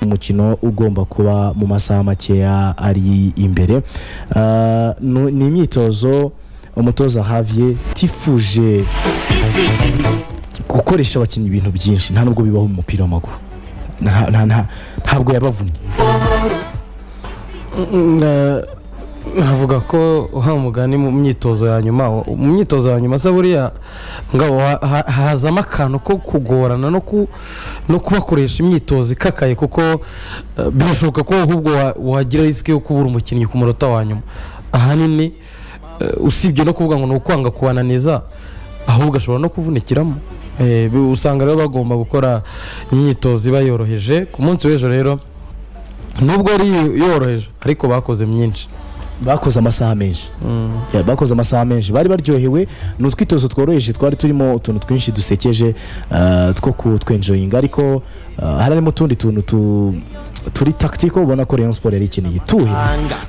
umukino ugomba kuba mu masaha makeya ari imbere Ah, nu- ni imyitozo umutoza Javier tifuje gukoresha abakinnyi ibintu byinshi nta nubwo bibaho mu mupira w'amaguru Nta- nta- nta- ntabwo yabavunnye navuga ko uha umugani mu myitozo ya nyuma mu myitozo ya nyuma se buriya ngabo ha- ha- hazamo akantu ko kugorana no ku- no kubakoresha imyitozo ikakaye kuko eh, birashoboka ko ahubwo wa- wagira risike yo kubura umukinnyi ku munota wa nyuma ahanini eh, usibye no kuvuga ngo ni ukwanga kubananiza ahubwo ashobora no kuvunikiramo Eh, bi- usanga rero bagomba gukora imyitozo ibayoroheje ku munsi w'ejo rero nubwo ari yoroheje ariko bakoze myinshi bakoze amasaha menshi Ya, bakoze amasaha menshi bari baryohewe ni utwitozo tworoheje twari turimo utuntu twinshi dusekeje ah, two kutwenjoyinga ariko ah, hari harimo utundi tuntu tu- turi takitiko ubona ko Rayon Sport yari ikeneye tuhe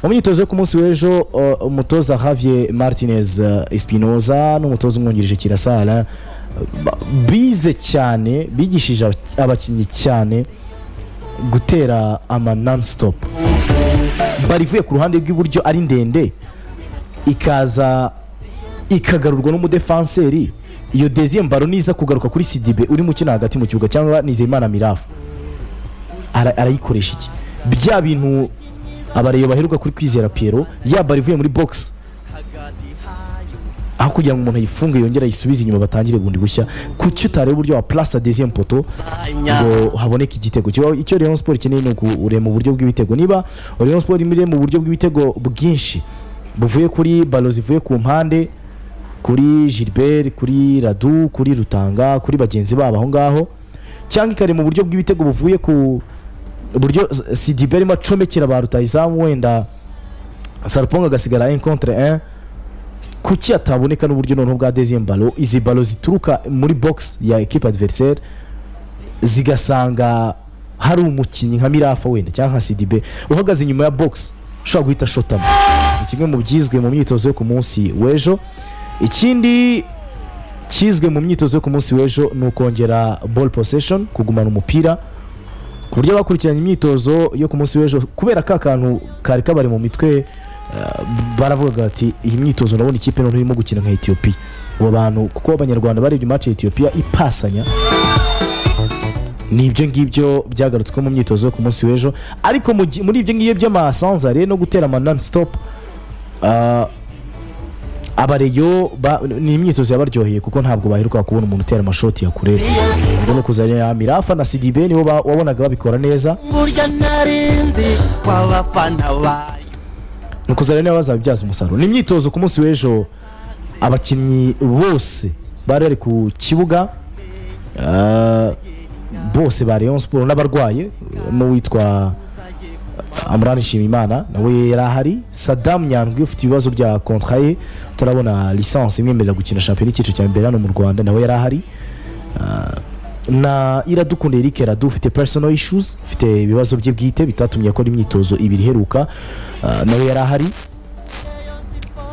mu myitozo yo ku munsi w'ejo ah, umutoza Javier Martinez ah, Espinoza n'umutoza umwungirije Kirasara ba- bize cyane bigishije abak- abakinnyi cyane gutera ama non stop bari ivuye ku ruhande rw'iburyo ari ndende ikaza ikagarurwa n'umudefanseri iyo deuxième baro niza kugaruka kuri sidibe urimo ukina hagati mu kibuga cyangwa nizeyimana mirafa Ara- arayikoresha iki bya bintu abareyo baheruka kuri kwizera piero ya baro ivuye muri box aho kugira ngo umuntu ayifunge yongere ayisubize inyuma batangire bundi bushya kuki utareba uburyo wa place deuxième poto ngo haboneke igitego Kiba- icyo Rayon Sport ikeneye ni ukurema uburyo bw'ibitego niba Rayon Sport imire mu buryo bw'ibitego bwinshi buvuye kuri balo zivuye ku mpande kuri Gilbert kuri Radu kuri Rutanga kuri bagenzi babo aho ngaho cyangwa ikarema uburyo bw'ibitego buvuye ku buryo Sidibe arimo acomekera ba rutayizamu wenda Sarponga agasigara 1 contre 1 kuki hataboneka n'uburyo noneho bwa deuxième balo izi balo zituruka muri box ya equipe adversaire zigasanga hari umukinnyi nka mirafa wenda cyangwa nka sidibe uhagaze inyuma ya box ushobora guhita ashotamo ni kimwe mu byizwe mu myitozo yo ku munsi w'ejo ikindi kizwe mu myitozo yo ku munsi w'ejo ni ukongera ball possession kugumana umupira ku buryo abakurikiranye imyitozo yo ku munsi w'ejo kubera ka kantu kari kabari mu mitwe baravugaga bati iyi myitozo urabona ikipe noneho irimo gukina nka etiyopiya abo bantu kuko abanyarwanda barebye mace etiyopiya ipasanya ni ibyo ngibyo byagarutswe mu myitozo yo ku munsi w'ejo ariko mu gi- muri ibyo ngibyo by'amasanzare no gutera ama non stop ah, abareyo ba- ni imyitozo yabaryoheye kuko ntabwo baheruka kubona umuntu utera amashoti ya kure ubwo ni ukuzanira mirafa na sidibe nibo ba- wabonaga babikora neza burya narinzi w'abafana bayo ni ukuzana niba bazabibyaza umusaruro ni imyitozo ku munsi w'ejo abakinnyi bose bari bari ku kibuga ah, bose ba Rayon Sport n'abarwaye n'uwitwa Amran Nshimiyimana nawe yari ahari Saddam Nyandwi ufite ibibazo bya kontra ye utarabona lisansi imwemerera gukina shampiyona y'icyiciro cya mbere hano mu Rwanda nawe yari ahari Ah, na iradukunda Eric Radu ufite personal issues ufite ibibazo bye bwite bitatumye akora imyitozo ibiri iheruka ah, nawe yari ahari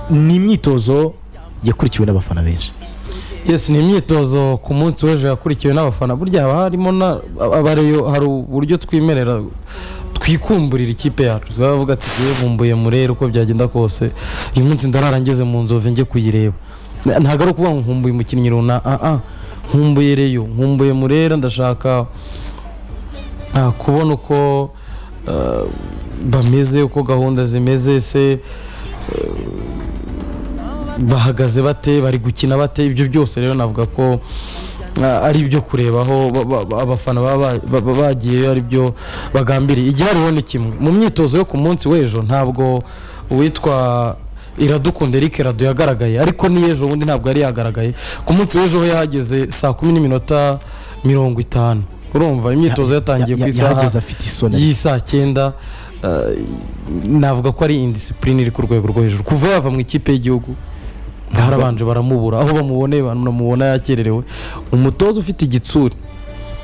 ni imyitozo yakurikiwe n'abafana benshi yes ni imyitozo ku munsi w'ejo yakurikiwe n'abafana burya haba harimo na abareyo hari uburyo twimerera twikumburira ikipe yacu turavuga ati yewe bumbuye murere uko byagenda kose uyu munsi ndarara ngeze mu nzove njye kuyireba Na- ntabwo ari ukuvuga ngo nkumbuye umukinnyi runaka nkumbuye reyo nkumbuye murera ndashaka ah, kubona uko ah, bameze uko gahunda zimeze se bahagaze bate bari gukina bate ibyo byose rero navuga ko ah, ari ibyo kurebaho ba- ba- ba- abafana baba ba- ba- ba- bagiye ari byo bagambiriye igihariho ni kimwe mu myitozo yo ku munsi w'ejo ntabwo uwitwa iradukunda Eric rado yagaragaye ariko n'ejo ubundi ntabwo yari yagaragaye ku munsi w'ejo ho yahageze saa kumi n'iminota mirongo itanu urumva imyitozo yatangiye ku isaha yahageze afite isoni y'iyi saa cyenda eh, navuga ko ari indisipurine iri ku rwego rwo hejuru kuva yava mu ikipe y'igihugu harabanje baramubura aho bamuboneye banamubona yakererewe umutoza ufite igitsure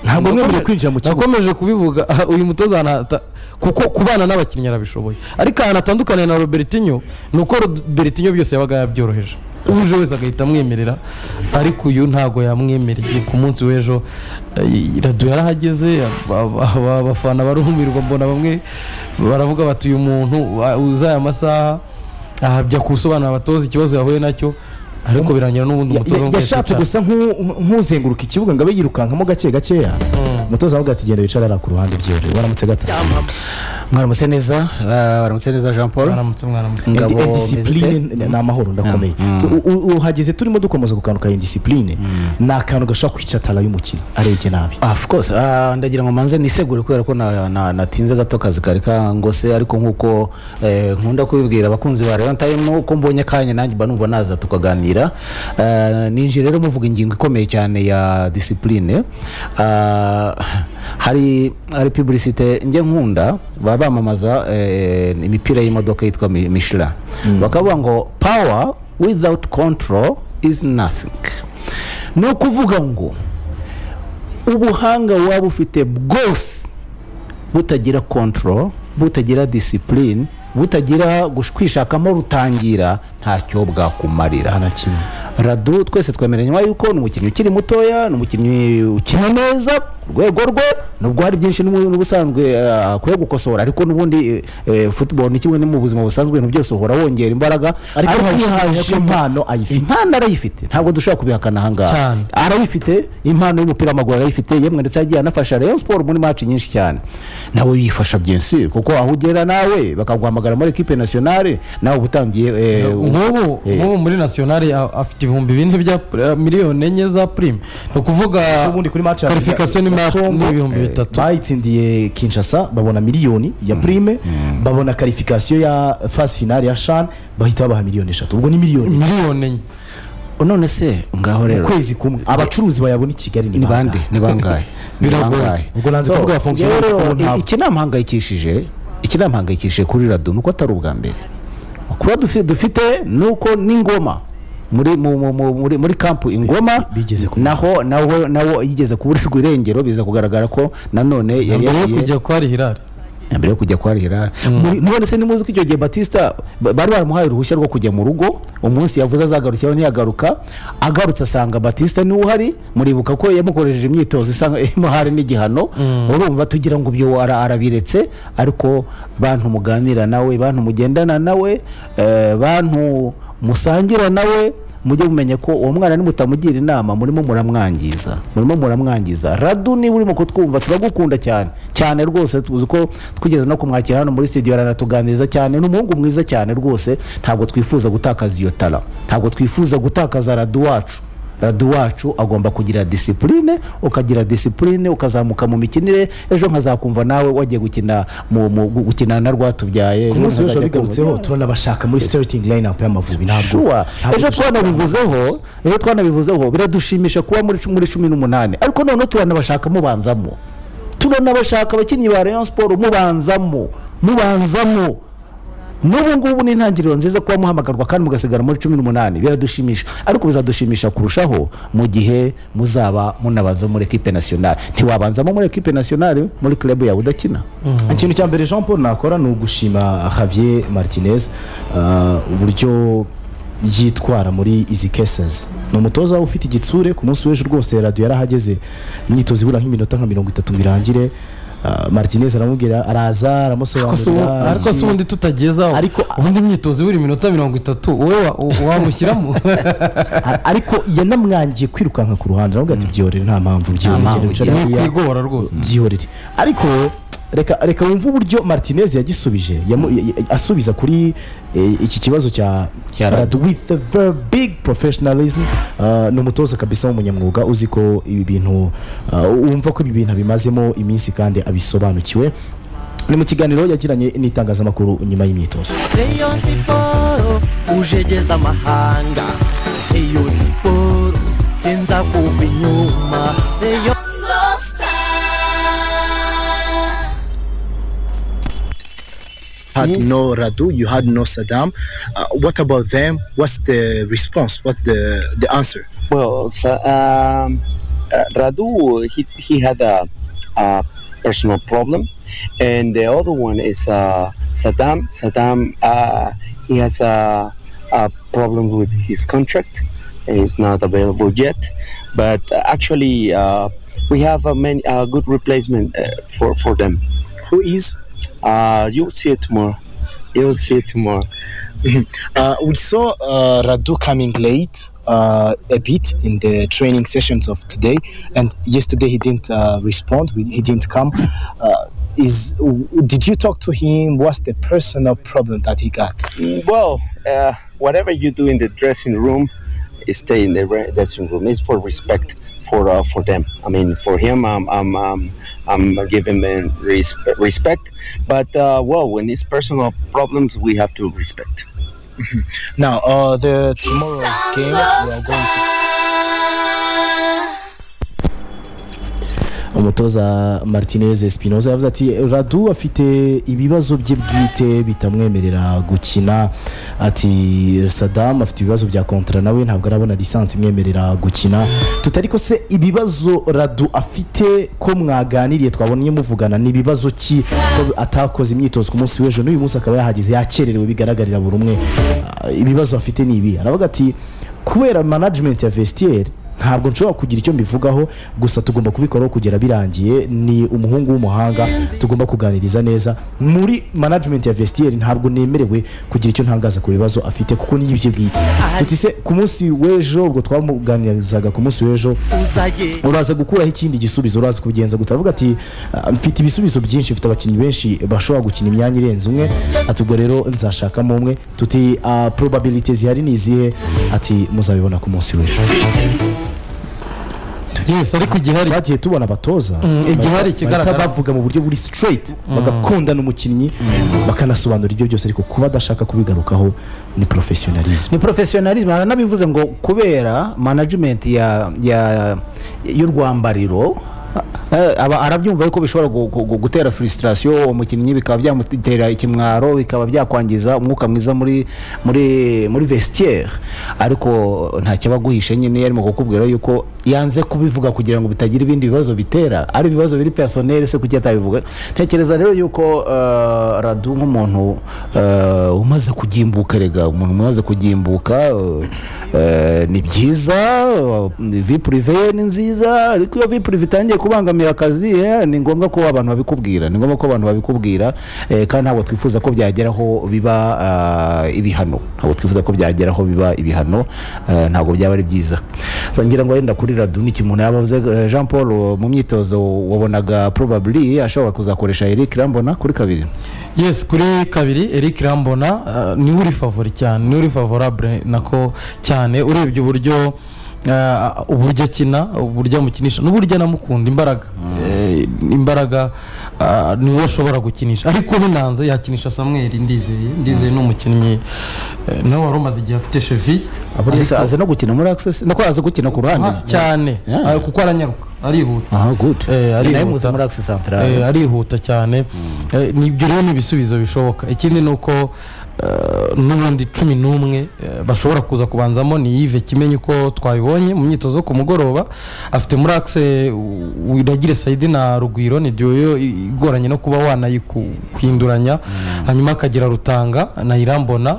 ntabwo mwemerewe kwinjira mu kibuga nakomeje kubivuga aha, uyu mutoza ahantu hata- kuko kubana n'abakinnyi arabishoboye ariko ahantu atandukaniye na robertinho ni uko robertinho byose yabaga yabyoroheje uje wese agahita amwemerera ariko uyu ntabwo yamwemereye ku munsi w'ejo eh, radiyo yarahageze aba- aba- abafana barumirwa mbona bamwe baravuga bati uyu muntu ah, uza aya masaha ahabya kusobanurira abatoza ikibazo yahuye nacyo ariko birangira n'ubundi Ya- umutoza ya- yashatse amwica. gusa nk'u- nk'uzenguruka ikibuga ngo abe yirukankamo gake gakeya umutoza avuga ati genda wicare hariya ku ruhande byihorere waramutse gata mwaramutse neza ah, waramutse neza jean paul mwaramutse mwaramutse Ingabo Indi- indisipline Mezite. ni ni amahoro ndakomeye Tu- u- u- uhageze turimo dukomeza ku kantu ka indisipline ni akantu gashobora kwicatara y'umukino arebye nabi Ah, of course Ah, ndagira ngo manze nisegure kubera ko na- na- natinze gato akazi kari kangose ariko nk'uko eh, nkunda kubibwira abakunzi ba Rayon Time uko mbonye akanya nanjye mba numva naza tukaganira Ah, ninjiye rero muvuga ingingo ikomeye cyane ya discipline Ah, hari hari publicite njye nkunda baba bamamaza eh, imipira y'imodoka yitwa Mi- Michelin bakavuga ngo power without control is nothing ni ukuvuga ngo ubuhanga waba ufite bwose butagira control butagira discipline butagira gush- kwishakamo rutangira ntacyo bwakumarira na kimwe radu twese twemeranywa yuko ni umukinnyi ukiri mutoya ni umukinnyi ukina neza ku rwego rwe nubwo hari byinshi n'ubu- n'ubusanzwe eh, akwiye gukosora ariko n'ubundi eh, eh, football ni kimwe no mu buzima busanzwe ibintu byose uhora wongera imbaraga ariko kwihaza ntihaje ko impa- impano ayifite impano arayifite ntabwo dushobora kubihakana ahangaha Cyane. arayifite impano y'umupira w'amaguru arayifite yemwe ndetse yagiye anafasha Rayon Sport muri match nyinshi cyane nawe yifasha byinshi kuko aho ugera nawe bakaguhamagara muri equipe nationale nawe uba utangiye eh, nk'ubu eh, nk'ubu muri nasiyonari a- afite ibihumbi bine bya eh, miliyoni enye za purime ni ukuvuga ubundi kuri match ya- karifikasiyo ni ma- ni ibihumbi bitatu bayitsindiye kinshasa babona miliyoni ya prime babona karifikasiyo ya fasi finale ya shan bahita babaha miliyoni eshatu ubwo ni miliyoni miliyoni enye none se ngaho rero ukwezi kumwe abacuruzi bayabona i kigali ni ni bande bangahe? ni bangahe Ni Biragoye. bangahe? ubwo nanze So, kuvuga abafonkisiyo rero, kuko ntabwo iki nama mpangayikishije iki nama mpangayikishije kuri rado nuko atari ubwa mbere kuba dufi- dufite nuko n'ingoma muri mu- mu- mu- muri muri kampu ingoma bigeze ku- naho naho nawo yigeze kuburirwa irengero biza kugaragara ko nanone yari mbere yo yagiye kujya kwa rihirari na mbere yo kujya kwa Hilal none se nimuzi ko icyo gihe batista ba- bari baramuhaye uruhushya rwo kujya mu rugo umunsi yavuze azagarukiraho ntiyagaruka agarutse asanga batista niwe uhari muribuka ko yamukoresheje imyitozo isa imuhari n'igihano urumva tugira ngo ibyo ara- arabiretse ariko bantu muganira nawe bantu mugendana nawe eh, bantu musangira nawe mujye mumenya ko uwo mwana nimutamugira inama murimo muramwangiza murimo muramwangiza radu niba urimo kutwumva turagukunda cyane cyane rwose tuzi ko twigeze no kumwakira hano muri studio aranatuganiriza cyane ni umuhungu mwiza cyane rwose ntabwo twifuza gutakaza iyo tara ntabwo twifuza gutakaza radu wacu radu wacu agomba kugira disipurine ukagira disipurine ukazamuka mu mikinire ejo nkazakumva nawe wagiye gukina mu, mu gukina na rwatubyaye ku ejo munsi w'ejo nkazajya bigarutseho kumva- turanabashaka muri starting line-up y'amavubi ntabwo shuwa ntabwo ejo dushaka- twanabivuzeho ejo twanabivuzeho biradushimisha kuba muri cu- muri cumi n'umunani ariko noneho turanabashaka mubanzamo turanabashaka abakinnyi ba rayon siporo mubanzamo mubanzamo n'ubu ngubu ni intangiriro nziza kuba muhamagarwa kandi mugasigara muri cumi n'umunani biradushimisha ariko bizadushimisha kurushaho mu gihe muzaba munabaza muri ekipe nationale ntiwabanzamo muri ekipe nationale muri club yawe udakina ikintu cya mbere jean paul nakora ni ugushima javier martinez ah, uburyo yitwara muri izi cases ni umutoza ufite igitsure ku munsi w'ejo rwose radiyo yarahageze imyitozo ibura nk'iminota nka mirongo itatu ngo irangire Ah, martinez aramubwira araza Ariko se ubu- aramusobanurira ariko se ubundi tutagezaho Ariko- ubundi imyitozo buri minota mirongo itatu wowe wa- u- wamushyiramo A- ariko yanamwangiye kwirukanka ku ruhande aravuga ati byihorere nta mpamvu byihorere mpamvu, genda wicare ni hariya." ukwigora rwose byihorere ariko reka reka wumve uburyo martinez yagisubije yamu- ya- ya- asubiza kuri eh, iki kibazo cya Cya Radu. Radu with a very big professionalism Ah, ni umutoza kabisa w'umunyamwuga uzi ko ibi bintu ah, wumva ko ibi bintu abimazemo iminsi kandi abisobanukiwe ni mu kiganiro yagiranye n'itangazamakuru nyuma y'imyitozo Rayon siporo ujegeza amahanga Rayon siporo genza kumva inyuma Rayon had no Radu, you had no Saddam. Uh, what about them? What's the response? What the the answer? Well, so, um, uh, Radu, he, he had a, a personal problem, and the other one is uh, Saddam. Saddam, uh, he has a, uh, problems with his contract. It's not available yet, but uh, actually uh, we have a many, uh, good replacement uh, for for them. Who is? Uh, you'll see it tomorrow. You'll see it tomorrow. Uh, we saw uh, Radu coming late uh, a bit in the training sessions of today, and yesterday he didn't uh, respond. we- He didn't come. Uh, is w- did you talk to him? What's the personal problem that he got? Well, uh, whatever you do in the dressing room, stay in the re- dressing room. It's for respect for uh, for them. I mean, for him, I'm I'm I'm, I'm giving him res- respect. But uh, well, when it's personal problems, we have to respect. Now, uh, the tomorrow's game, we are going to umutoza martinez espinoza yavuze ati radu afite ibibazo bye bwite bitamwemerera gukina ati sadamu afite ibibazo bya kontara nawe ntabwo arabona lisansi imwemerera gukina tutari ko se ibibazo radu afite ko mwaganiriye twabonye muvugana ni ibibazo ki ko atakoze imyitozo ku munsi w'ejo n'uyu munsi akaba yahageze yakererewe bigaragarira buri umwe Ah, ibibazo afite ni ibi aravuga ati kubera management ya vestiaire ntabwo nshobora kugira icyo mbivugaho gusa tugomba kubikoraho kugera birangiye ni umuhungu w'umuhanga tugomba kuganiriza neza muri management ya vestiaire ntabwo nemerewe kugira icyo ntangaza ku bibazo afite kuko ni ibye bwite tuti se ku munsi w'ejo ubwo twamuganirizaga ku munsi w'ejo uzaye uraza gukuraho ikindi gisubizo uraza kubigenza gute aravuga ati "Ah, mfite ibisubizo byinshi mfite abakinnyi benshi bashobora gukina imyanya irenze umwe ati ubwo rero nzashakamo umwe tuti ah, probability zihari ni izihe ati muzabibona ku munsi w'ejo yesi ariko igihari twagiye tubona abatoza igihari bahita kigaragara bavuga mu buryo buri straight bagakundana umukinnyi bakanasobanura ibyo byose ariko kuba adashaka kubigarukaho ni professionalism ni porofesiyonarizme haranabivuze ngo kubera manajimenti ya ya y'urwambariro eh, aba arabyumva yuko bishobora gu- gu- gu- gutera frustration uwo mukinnyi bikaba byamutera ikimwaro bikaba byakwangiza umwuka mwiza muri muri muri vestiaire ariko ntacyo aba aguhishe nyine yarimo kukubwira yuko yanze kubivuga kugira ngo bitagira ibindi bibazo bitera ari ibibazo biri personel se kuki atabivuga ntekereza rero yuko eh, radu nk'umuntu eh, umaze kugimbuka rega umuntu umaze kugimbuka eh, eh, ni byiza eh, vi purive ni nziza ariko iyo vi purive itangiye kubangamira akazi eh, ni ngombwa ko abantu babikubwira ni ngombwa ko abantu babikubwira eh, kandi ntabwo twifuza ko byageraho biba ah, ibihano ntabwo twifuza ko byageraho biba ibihano eh, ntabwo byaba ari byiza So, ngira ngo wenda kuri radu ni ikintu yaba avuze eh, jean paul eh, mu myitozo wabonaga probably ashobora kuzakoresha eric rambona kuri kabiri yesi kuri kabiri eric rambona ah, niwe uri favori cyane niwe uri favorable nako cyane urebye uburyo ah, uburyo akina uburyo amukinisha n'uburyo anamukunda imbaraga Eh, imbaraga ah, niwe ashobora gukinisha ariko binanze yakinisha samuel ndizeye ndizeye ni umukinnyi eh, nawe wari umaze igihe afite chevi Yes, azi no gukina muri access nako azi gukina ku ruhande cyane Yeah. ah, kuko aranyaruka arihuta aha good Eh, Ni nawe arihuta. muzi muri access central Eh, arihuta cyane Eh, ni ibyo rero ni ibisubizo bishoboka ikindi ni uko eh, n'ubundi cumi n'umwe eh, bashobora kuza kubanzamo ni yive kimenye uko twabibonye mu myitozo yo ku mugoroba afite muri akise wiragire sayidi na rugwiro ni duyo i- igoranye no kuba wanayikuhinduranya hanyuma akagira rutanga na irambona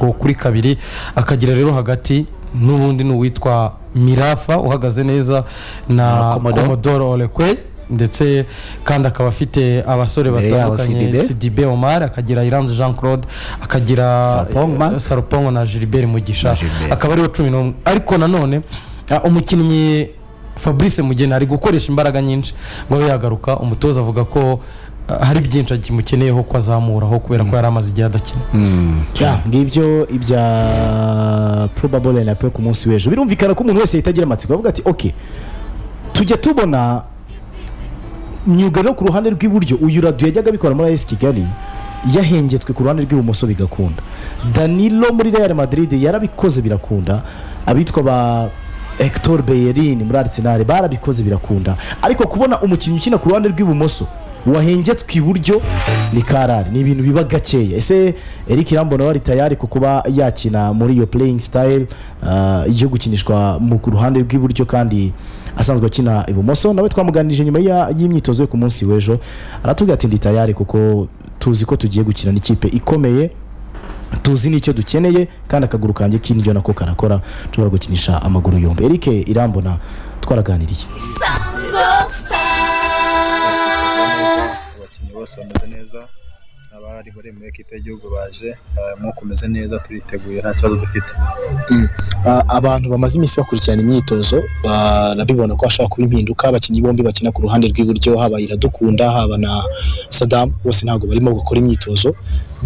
ubwo kuri kabiri akagira rero hagati n'ubundi ni uwitwa mirafa uhagaze neza na Commodore. komodoro orekwe ndetse kandi akaba afite abasore Imbere yabo batandukanye CDB. sidibe omar akagira iranze jean claude akagira Sarpongma. eh, sarupongo na gilbert mugisha Na Gilbert. akaba ariwe cumi n'umwe ariko nanone ah, umukinnyi fabrice mugeni ari gukoresha imbaraga nyinshi ngo abe yagaruka umutoza avuga ko ah, hari byinshi akimukeneyeho ko azamuraho kubera ko yari amaze igihe adakina Ya, ngibyo ibya probable na pe ku munsi w'ejo birumvikana ko umuntu wese yahita agira amatsiko avuga ati ok tujya tubona myugariro ku ruhande rw'iburyo uyu radu yajyaga abikora muri AS Kigali yahengetswe ku ruhande rw'ibumoso bigakunda Danilo muri Real Madrid yarabikoze birakunda abitwa ba Hector Bellerin muri Arsenal barabikoze birakunda ariko kubona umukinnyi ukina ku ruhande rw'ibumoso wahengetswe iburyo ni karari ni ibintu biba gakeya ese Eric Rambona wari tayari ku kuba yakina muri iyo playing style ah, yo gukinishwa mu ku ruhande rw'iburyo kandi asanzwe akina ibumoso nawe twamuganirije nyuma ya- y'imyitozo yo ku munsi w'ejo aratubwira ati ndi tayari kuko tuzi ko tugiye gukina n'ikipe ikomeye tuzi n'icyo dukeneye kandi akaguru kanjye k'indyo nako karakora nshobora gukinisha amaguru yombi eric irambona twaraganiriye abakinnyi bose bameze neza abari bari muri ekipe y'igihugu baje eh, umwuka umeze neza turiteguye nta kibazo dufite Ah, abantu bamaze iminsi bakurikirana imyitozo barabibona ko hashobora kuba impinduka abakinnyi bombi bakina ku ruhande rw'iburyo haba iradukunda haba na sadamu bose ntabwo barimo gukora imyitozo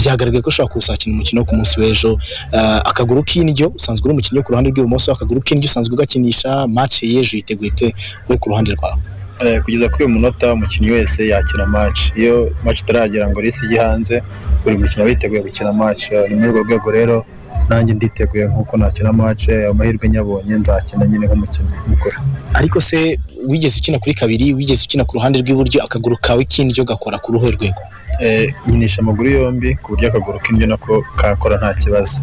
byagaragaye ko ushobora kuzakina umukino wo ku munsi w'ejo Ah, akaguru k'indyo usanzwe uri umukinnyi wo ku ruhande rw'ibumoso akaguru k'indyo usanzwe ugakinisha mace y'ejo yiteguye te we ku ruhande rwawe Eh, kugeza kuri uyu munota umukinnyi wese yakina match iyo match itaragera ngo risi ijye hanze buri mukinnyi aba yiteguye gukina match Eh, ni muri urwo rwego rero nanjye nditeguye nk'uko nakina match eh, amahirwe nyabonye nzakina nyine nk'umukinnyi mukuru ariko se wigeze ukina kuri kabiri wigeze ukina ku ruhande rw'iburyo akaguru kawe k'indyo gakora ku ruhe rwego Eh, nkinisha amaguru yombi ku buryo akaguru k'indyo nako kakora nta kibazo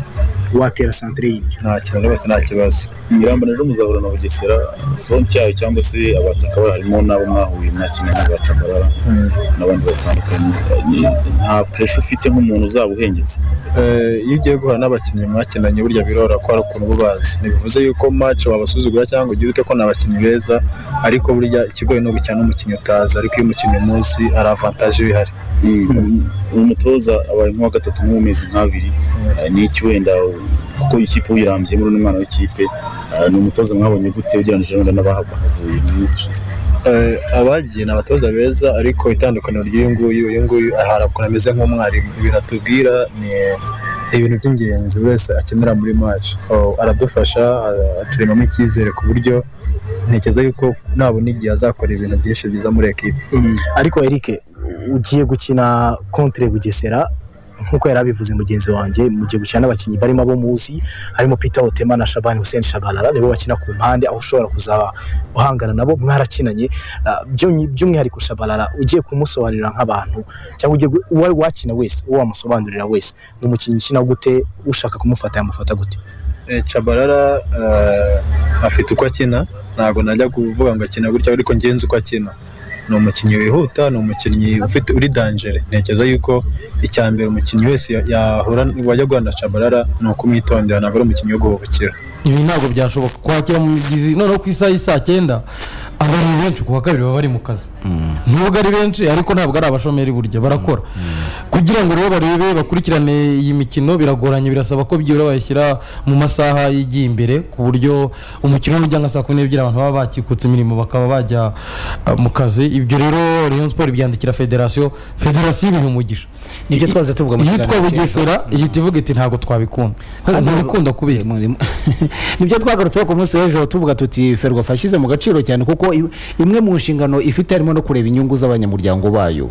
watera santire y'indyo nta kintu rwose nta kibazo irambona rero muzahura na bugesera fronti yayo cyangwa se abataka harimo n'abo mwahuye mwakinanye abacambarara n'abandi batandukanye Ni- nta pesha ufite nk'umuntu uzaba uhengetse iyo ugiye guhura n'abakinnyi mwakinanye burya birora ko hari ukuntu uba ubazi ntibivuze yuko mace wabasuzugura cyangwa ugira ute ko ni abakinnyi beza ariko burya ikigoye ni ugukina n'umukinnyi utazi ariko iyo umukinnyi munsi hari avantaje bihari umutoza abaye nk'uwa gatatu nko mu mezi nk'abiri eh, n'iki wenda kuko ikipe uyirambye muri uno mwana w'ikipe eh, ni umutoza mwabonye gute ugereranyije wenda n'abahava bavuye mu minsi ishize Eh, abagiye ni abatoza beza ariko itandukaniro ry'uyu nguyu uyu nguyu hari ukuntu ameze nk'umwarimu ibintu atubwira ni ibintu by'ingenzi buri wese akenera muri maci aradufasha a- aturemamo icyizere ku buryo ntekereza yuko nabona igihe azakora ibintu byinshi byiza muri ekipe ariko eric ugiye gukina contre bugesera nk'uko yari abivuze mugenzi wanjye mugiye gukina n'abakinnyi barimo abo muzi harimo peter otema na shabani hussein shabalala nibo bakina ku mpande aho ushobora kuzaba uhangana nabo mwarakinanye Ah, by'umwi- by'umwihariko shabalala ugiye kumusobanurira nk'abantu cyangwa ugiye gu- uwo wakina wese uwo wamusobanurira wese ni umukinnyi ukina gute ushaka kumufata yamufata gute Eh, cabarara eh, afite uko akina ntabwo najya kuvuga ngo akina gutya ariko ngenzi uko akina ni umukinnyi wihuta ni umukinnyi ufite uri danjere ntekereza yuko icya mbere umukinnyi wese ya- yahura wajya guhura na cabarara ni ukumwitondera ntabwo ari umukinnyi wo guhubukira ibi ntabwo byashoboka kwakira mu migezi noneho ku isaha y'i saa cyenda aba ari benshi ku wa kabiri baba bari mu kazi nubwo ari benshi ariko ntabwo ari abashomeri burya barakora kugira ngo rero barebe bakurikirane iyi mikino biragoranye birasaba ko byibura bayishyira mu masaha yigiye imbere ku buryo umukino n'ujya nka saa kumi n'ebyiri abantu baba bakikutse imirimo bakaba bajya ah, mu kazi ibyo rero rayon siporo ibyandikira federasiyo federasiyo ibiha umugisha Nibyo twahoze tuvuga mu yitwa kiganiro bugesera ihita ivuga iti ntabwo twabikunda ntibikunda kubera nibyo twagarutseho ku munsi w'ejo tuvuga tuti ferwafa yashyize mu gaciro cyane kuko i- imwe mu nshingano ifite harimo no kureba inyungu z'abanyamuryango bayo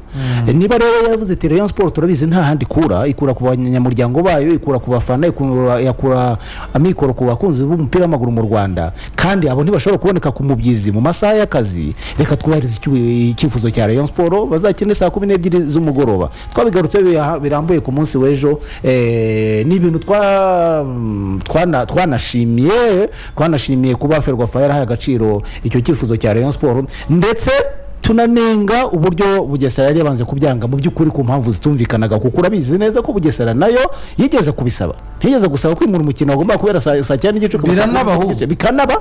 niba rero yaravuze ati rayon siporo turabizi nta handi ikura ikura ku banyamuryango bayo ikura ku bafana ikura yakura amikoro ku bakunzi b'umupira w'amaguru mu rwanda kandi abo ntibashobora kuboneka ku mubyizi mu masaha y'akazi reka twubahirize icyu- icyifuzo cya rayon siporo bazakine saa kumi n'ebyiri z'umugoroba twabigarutseho biha- birambuye ku munsi w'ejo eh, ni ibintu twa- mm, twana- twanashimiye twanashimiye kuba ferwafa yarahaye agaciro icyo cyifuzo cya rayon siporo ndetse tunanenga uburyo bugesera yari yabanze kubyanga mu by'ukuri ku mpamvu zitumvikanaga kuko urabizi neza ko bugesera nayo yigeze kubisaba ntiyigeze gusaba kwimura umukino wagombaga kubera saa saa cyenda n'igice ukaba saa kumi Biranabaho. n'igice. bikanaba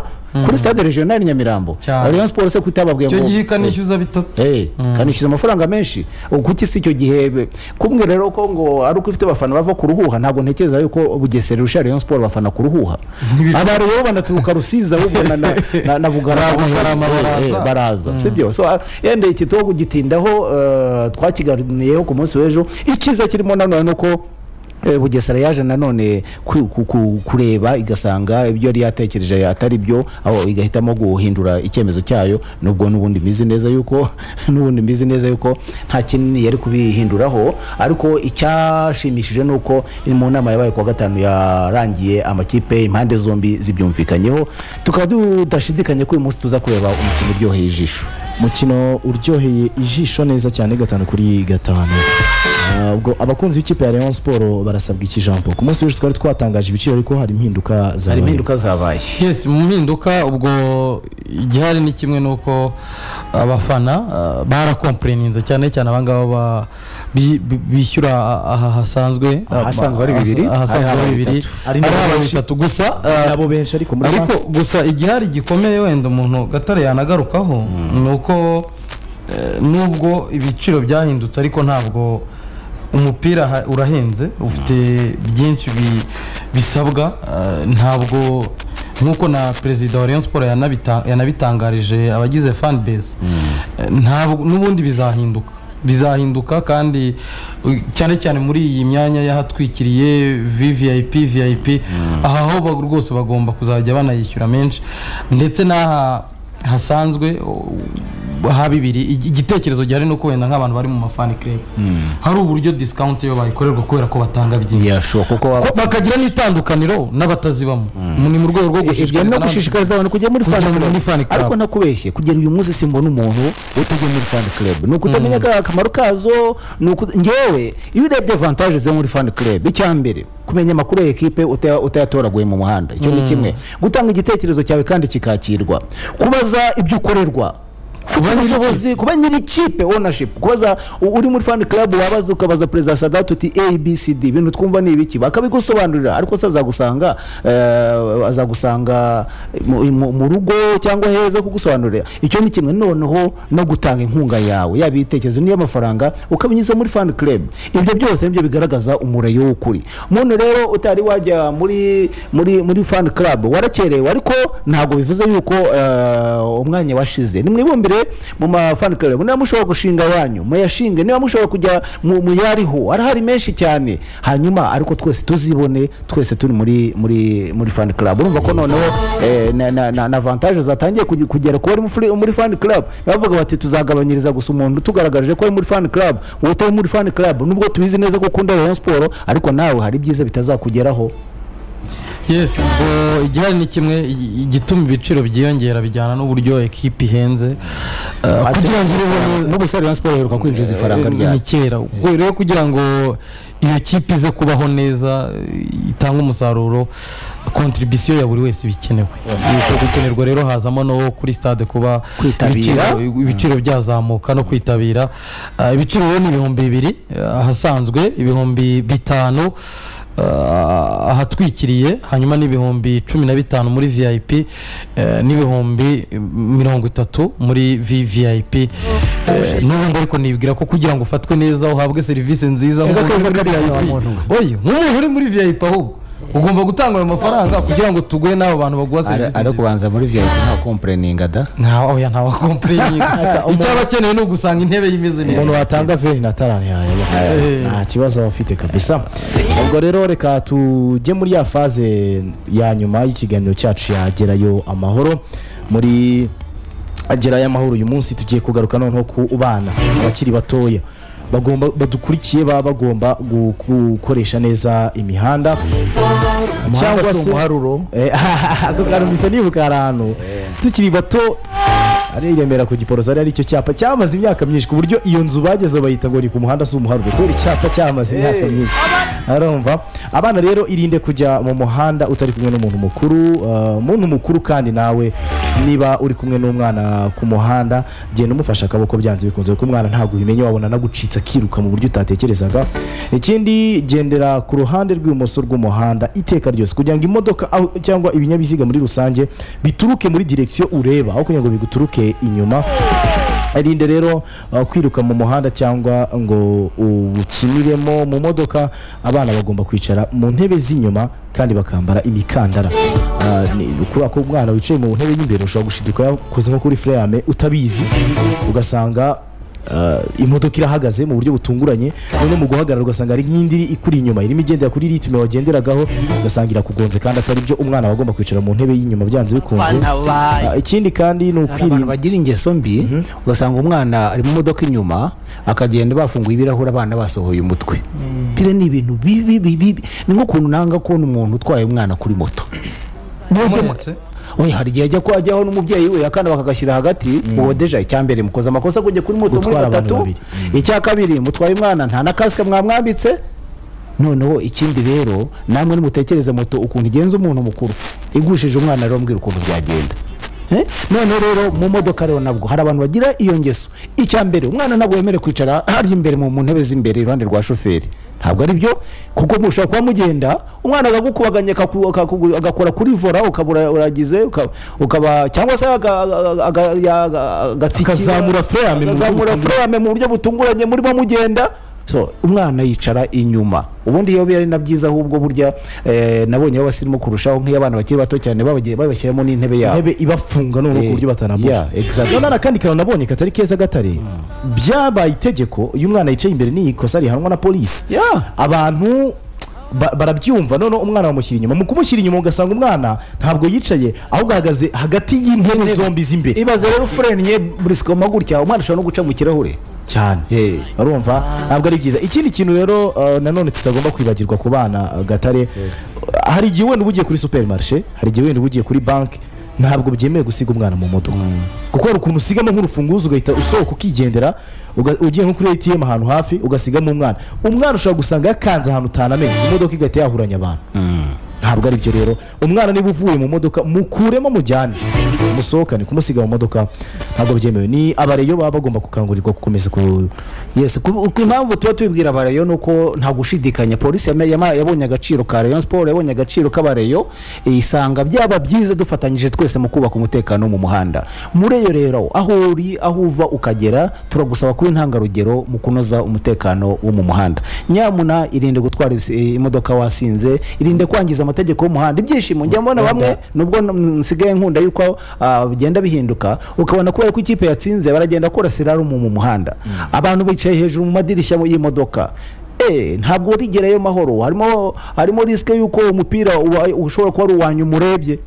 kuri stade regionali nyamirambo Cyane. rayon siporo se kutababwiye icyo gihe ikanishyuza bitatu Eh, kanishyuza amafaranga menshi ubu kuki si icyo gihe be- kumwe rero ko ngo ari uko ifite abafana bava ku ruhuha ntabwo ntekereza yuko bugesera irusha rayon siporo abafana ku ruhuha abantu rero banaturuka rusizi ahubwo na- na- na- na bugarama Bugarama baraza. Eh, baraza sibyo so ah, yenda iki tuwo kugitindaho eh, twakiganiyeho ku munsi w'ejo icyiza kirimo nanone ni uko eh, bugesera yaje nanone ku- ku- ku- kureba igasanga ibyo yari yatekereje atari byo aho igahitamo guhindura icyemezo cyayo nubwo n'ubundi mbizi neza yuko n'ubundi mbizi neza yuko nta kinini yari kubihinduraho ariko icyashimishije ni uko mu nama yabaye ku wa gatanu yarangiye amakipe impande zombi zibyumvikanyeho tukaba tudashidikanya ko uyu munsi tuza kureba umukino uryoheye ijisho mukino uryoheye ijisho neza cyane gatanu kuri gatanu Ah, ubwo abakunzi b'ikipe ya Rayon Sport barasabwa iki jambo ku munsi w'ejo twari twatangaje ibiciro ariko hari impinduka hari zabaye impinduka zabaye yes mu mpinduka ubwo igihari ni kimwe ni uko abafana ah, barakompureninze cyane cyane abangaba ba- bi- bi- bishyura aha hasanzwe Ahasanzwe ari bibiri, ahasanzwe ari ari haba bibiri bitatu. ari Ari haba benshi. bitatu gusa ah, nabo benshi ariko muri ariko gusa igihari gikomeye wenda umuntu gatare yanagarukaho ni uko eh, nubwo ibiciro byahindutse ariko ntabwo umupira ha- urahenze ufite byinshi bi- bisabwa eh, ntabwo nk'uko na perezida wa Rayon Sports yanabita- yanabitangarije abagize fan base eh, ntabwo n'ubundi bizahinduka bizahinduka kandi uh, cyane cyane muri iyi myanya y'ahatwikiriye vvip vip aha ho ba- rwose bagomba kuzajya banayishyura menshi ndetse n'aha hasanzwe uh, ha bibiri igi- igitekerezo gihari ni uko wenda nk'abantu bari mu mafani club hari uburyo discount yo bayikorerwa kubera ko batanga byinshi yashoboka kuko Ko waba bakagira n'itandukaniro n'abatazibamo ni mu rwego rwo ibyo no gushishikariza abantu kujya muri Kujya fan club muri fan club. ariko nakubeshye kugera uyu munsi simbona umuntu utajya muri fan club ni ukutamenya ka- akamaro kazo ni uku ngewe iyo urebye avantage zo muri fan club icya mbere kumenya amakuru ya ekipe uta- utayatoraguye mu muhanda icyo ni kimwe gutanga igitekerezo cyawe kandi kikakirwa kubaza ibyo ukorerwa kuba nyir'ikipe kuba nyir'ikipe ownership kubaza u- uri muri fan club wabaza ukabaza perezida sadatu uti abcd ibintu twumva ni ibiki bakabigusobanurira ariko se azagusanga eh, azagusanga mu- mu mu rugo cyangwa heza kugusobanurira icyo ni kimwe noneho no gutanga inkunga yawe yaba ibitekerezo n'iy'amafaranga ukabinyuza muri fan club ibyo byose nibyo bigaragaza umurayo w'ukuri umuntu rero utari wajya muri muri muri fan club warakerewe ariko ntabwo bivuze yuko eh, umwanya washize nimwibumbire mu ma fan club niba mushobora gushinga ayanyu muyashinge niba mushobora kujya mu muyariho arahari menshi cyane hanyuma ariko twese tuzibone twese turi muri muri muri fan club urumva ko noneho eh, na- na- na na avantage zatangiye kuge- kugera ku bari mu fri- muri fan club bavuga bati tuzagabanyiriza gusa umuntu tugaragaje ko ari muri fan club wowe utari muri fan club nubwo tubizi neza ko ukunda Rayon Sport ariko nawe hari ibyiza bitazakugeraho yes ubwo igihari ni kimwe i- igituma ibiciro byiyongera bijyana n'uburyo ekipi ihenze Uh, kugira ngo ibe no gusa Rayon Sport iheruka kwinjiza ifaranga ni ryayo kera ubwo rero kugira ngo iyo kipe ize kubaho neza eh, itange umusaruro kontribisiyo ya buri wese bikenewe Uko gukenerwa rero hazamo no kuri stade kuba Kwitabira. ibiciro- ibiciro byazamuka no kwitabira Ah, ibiciro rero ni ibihumbi bibiri ah, ahasanzwe ibihumbi bitanu ah, ahatwikiriye hanyuma n'ibihumbi cumi na bitanu muri vip eh, n'ibihumbi mirongo itatu muri vvip Eh, n'ubundi ariko nibwira ko kugira ngo ufatwe neza uhabwe serivisi nziza nk'umuntu uri muri VIP. Oya, nk'umuntu uri muri vip ahubwo ugomba gutanga ayo mafaranga kugira ngo tuguhe n'abo bantu baguha serivisi ari nziza kubanza muri VIP nta kompureninga da ntawe oya ntawe kompurenye icyo aba akeneye ni ugusanga intebe yimeze umuntu neza watanga veri na tarani Eh. nta kibazo aba afite kabisa ubwo rero reka tujye muri ya faze ya nyuma y'ikiganiro cyacu yagerayo amahoro muri agerayo amahoro uyu munsi tugiye kugaruka noneho ku bana abakiri batoya bagomba badukurikiye baba bagomba gu- gukoresha neza imihanda cyangwa se umuharuro Eh, ako kantu bisa nibuka hari ahantu tukiri bato ari i remera ku giporoso hari icyo cyapa cyamaze imyaka myinshi ku buryo iyo nzu bagezeho bayita ngo ni ku muhanda si umuharuro kubera icyapa cyamaze imyaka myinshi arumva abana rero irinde kujya mu muhanda utari kumwe n'umuntu mukuru uh, umuntu mukuru kandi nawe niba uri kumwe n'umwana ku muhanda genda umufashe akaboko byanze bikunze kuko umwana ntabwo ubimenya wabona nagucitse akiruka mu buryo utatekerezaga ikindi gendera ku ruhande rw'ibumoso rw'umuhanda iteka ryose kugira ngo imodoka aho- cyangwa ibinyabiziga muri rusange bituruke muri direkisiyo ureba aho kugira ngo biguturuke inyuma irinde rero uh, kwiruka mu muhanda cyangwa ngo ukiniremo mu modoka abana bagomba kwicara mu ntebe z'inyuma kandi bakambara imikandara Uh, ni- kubera ko umwana wicaye mu ntebe y'imbere ushobora gushiduka yakoze nko kuri freyame utabizi ugasanga Uh, imodoka irahagaze mu buryo butunguranye noneho mu guhagarara ugasanga hari nk'indi iri ikuri inyuma irimo igendera kuri ritime wagenderagaho ugasanga irakugonze kandi atari byo umwana aba agomba kwicara mu ntebe y'inyuma byanze bikunze Fana bayi. Uh, ikindi kandi ni abantu ukwirinda bagira ingeso mbi ugasanga umwana ari mu modoka inyuma akagenda bafunguye ibirahuri abana basohoye umutwe pire ni ibintu bibi bibi ni nk'ukuntu nanga kubona umuntu utwaye umwana kuri moto Wamunitse? oya hari igihe ajya ko ajyaho n'umubyeyi we akana bakagashyira hagati uwo deja icya mbere mukoze amakosa kujya kuri moto muri Gutwara abantu batatu babiri. icya kabiri mutwaye umwana nta na kasike mwamwambitse noneho ikindi rero namwe nimutekereze moto ukuntu igenza umuntu mukuru igushije umwana rero mbwira ukuntu byagenda Eh? noneho rero mu modoka rero nabwo hari abantu bagira iyo ngeso icya mbere umwana ntabwo wemerewe kwicara hariya imbere mu mu ntebe z'imbere iruhande rwa shoferi ntabwo ari byo kuko mushobora kuba mugenda umwana akagukubaganya akaku- akaku- agakora kuri vora ukabura uragize uka- ukaba cyangwa se aga- aga- aga- ya- agatsikira Akazamura frame mu buryo akazamura butunguranye. frame mu buryo butunguranye murimo mugenda so umwana yicara inyuma ubundi iyo biri ari na byiza ahubwo burya eh, nabonyeho abasirimu kurushaho nk'iyo abana bakiri bato cyane babagiye- babashyiramo n'intebe yabo intebe ibafunga noneho ku Eh, buryo yeah, batanambura exactly. noneho n'akandi kantu nabonye katari keza gatare byabaye itegeko iyo umwana yicaye imbere n'iyi kosa rihanwa na polisi Yeah. abantu ba- barabyumva noneho umwana bamushyira inyuma mu kumushyira inyuma ugasanga umwana ntabwo yicaye ahubwo ahagaze hagati y'intebe zombi z'imbere ibaze rero ufurenye burisikoma gutya umwana ashobora no guca mu kirahure cyane Eh. urumva ntabwo ari byiza ikindi kintu rero uh, nanone tutagomba kwibagirwa ku bana uh, gatare Uh, hari igihe wenda uba ugiye kuri superimarishe hari igihe wenda uba ugiye kuri banki ntabwo byemewe gusiga umwana mu modoka kuko hari ukuntu usigamo nk'urufunguzo ugahita usohoka ukigendera uga- ugiye nko kuri atm ahantu hafi ugasigamo umwana umwana ushobora gusanga yakanze ahantu utanamenye imodoka igahita yahuranya abantu ntabwo ari byo rero umwana niba uvuye mu modoka mukuremo mujyane musohokane kumusiga mu modoka ntabwo byemewe ni abareyo baba bagomba gukangurirwa gukomeza ku yes ku ku impamvu tuba tubibwira abareyo ni uko nta gushidikanya polisi yama- yama- yabonye agaciro ka rayon siporo yabonye agaciro k'abareyo isanga byaba byiza dufatanyije twese mu kubaka umutekano wo mu muhanda muri iyo rero aho uri aho uva ukagera turagusaba kuba intangarugero mu kunoza umutekano wo mu muhanda nyamuna irinde gutwara ibisi- imodoka wasinze irinde kwangiza amategeko y'umuhanda ibyishimo njya mbona bamwe nubwo n- nsigaye nkunda yuko ah, bigenda bihinduka ukabona kubera ko ikipe yatsinze baragenda kora sirarumu mu muhanda abantu bicaye hejuru mu madirishya y'imodoka Eh, ntabwo rigerayo mahoro harimo harimo risike y'uko umupira uba- ushobora kuba ari uwanyu murebye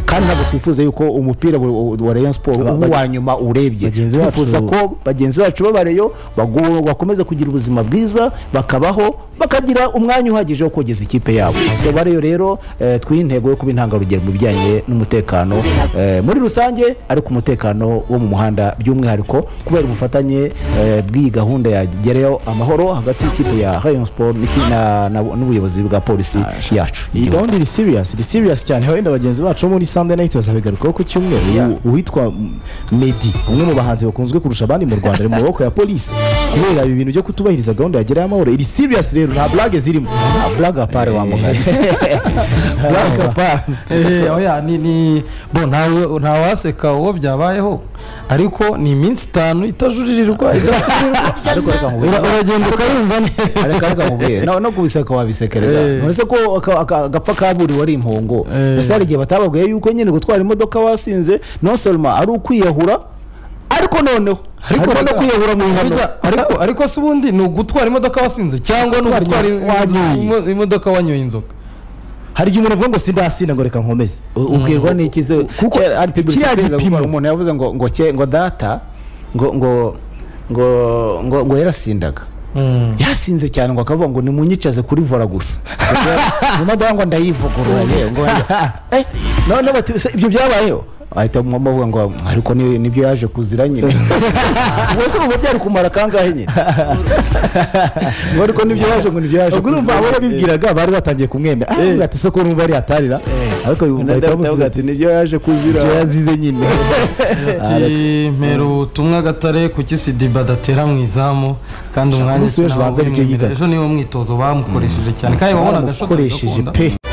kandi ntabwo twifuza yuko umupira wa- wa wa Rayon Sport uba uwa nyuma urebye Bagenzi bacu- twifuza ko bagenzi bacu babareyo bagu- bakomeza kugira ubuzima bwiza bakabaho bakagira umwanya uhagije wo kogeza ikipe yabo so bareyo rero eh, twiha intego yo kuba intangarugero mu bijyanye n'umutekano eh, muri rusange ariko umutekano wo mu muhanda by'umwihariko kubera ubufatanye eh, bw'iyi gahunda yagereyo amahoro hagati y'ikipe ya rayon sport n'iki- na- na- n'ubuyobozi bwa polisi yacu iyi y'igihugu. gahunda iri serious iri serious cyane wenda bagenzi bacu bo muri sunday night bazabigarukaho ku cyumweru Yeah. U- uwitwa mm, meddy umwe mu bahanzi bakunzwe kurusha abandi mu rwanda ari mu maboko ya polisi kubera ibi bintu byo kutubahiriza gahunda yagerayo amahoro iri serious rero nta burage zirimo blaga pare wa mugari blaga pare Eh, oya ni ni bo ntawe ntawaseka uwo byabayeho ariko ni iminsi itanu itajuririrwa idasubirwa ariko reka nkubwire Ura- uragenda ukayumva areka reka nkubwire no no kubiseka wabisekerera Eh. none se ko aka- aka- agapfa kaburiwe ari impongo Eh. ese hari igihe batababwiye yuko nyine gutwara imodoka wasinze non seulement ari ukwiyahura ariko noneho Ariko ariko no rega- kwiyahura mu ihano Burya, ariko ariko si ubundi ni ugutwara imodoka wasinze cyangwa ni ugutwara Gutwara inzu- wanyoye. imo- imodoka wanyoye inzoga hari igihe umuntu avuga ngo sindasinda ngo reka nkomeze U- ubwirwa n'iki se kuko ari kiriya pibulisi gipimo. umuntu yavuze ngo ngo cye ngo data ngo ngo ngo ngo ngo yarasindaga yasinze cyane ngo akavuga ngo nimunyicaze kuri vora gusa imodoka ngo ndayivugurura yewe ngo Eh, noneho bati "Se ibyo byabayeho ahita bavuga ngo ariko ni- nibyo yaje kuzira nyine ubwo se ubu byari kumara kangahe nyine ngo ariko nibyo yaje ngo nibyo yaje ubwo urumva abo kuzira yabibwiraga bari batangiye kumwemera ah ati soko numva ari atarira ariko bahita ndavuga bamusubiza ati nibyo yaje kuzira ati yazize nyine ati mpera ubutumwa gatare kuki sidiba adatera mu izamu kandi umwanya umunsi w'ejo ntawo banza uri nibyo mu imbere." yigaga. ejo niwo mwitozo bamukoresheje cyane kandi wabonaga ashobora bamukoresheje pe